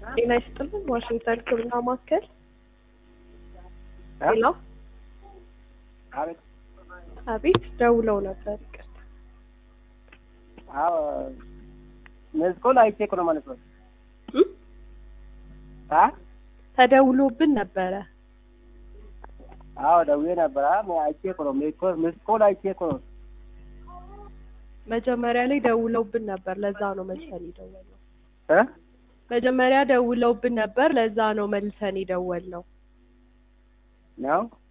ጤና ይስጥልን። ዋሽንግተን ሕክምና ማዕከል እ? ሄሎ። አቤት። አቤት ደውለው ነበር። ይቅርታ። አዎ መስኮል አይቼ እኮ ነው ማለት ነው። እም? አ ተደውሎብን ነበረ። አዎ ደውዬ ነበር። አ አይቼ እኮ ነው መስኮል መስኮል አይቼ እኮ ነው። መጀመሪያ ላይ ደውለውብን ነበር። ለዛ ነው መልሰን የደወልነው። እ መጀመሪያ ደውለውብን ነበር። ለዛ ነው መልሰን የደወልነው። ነው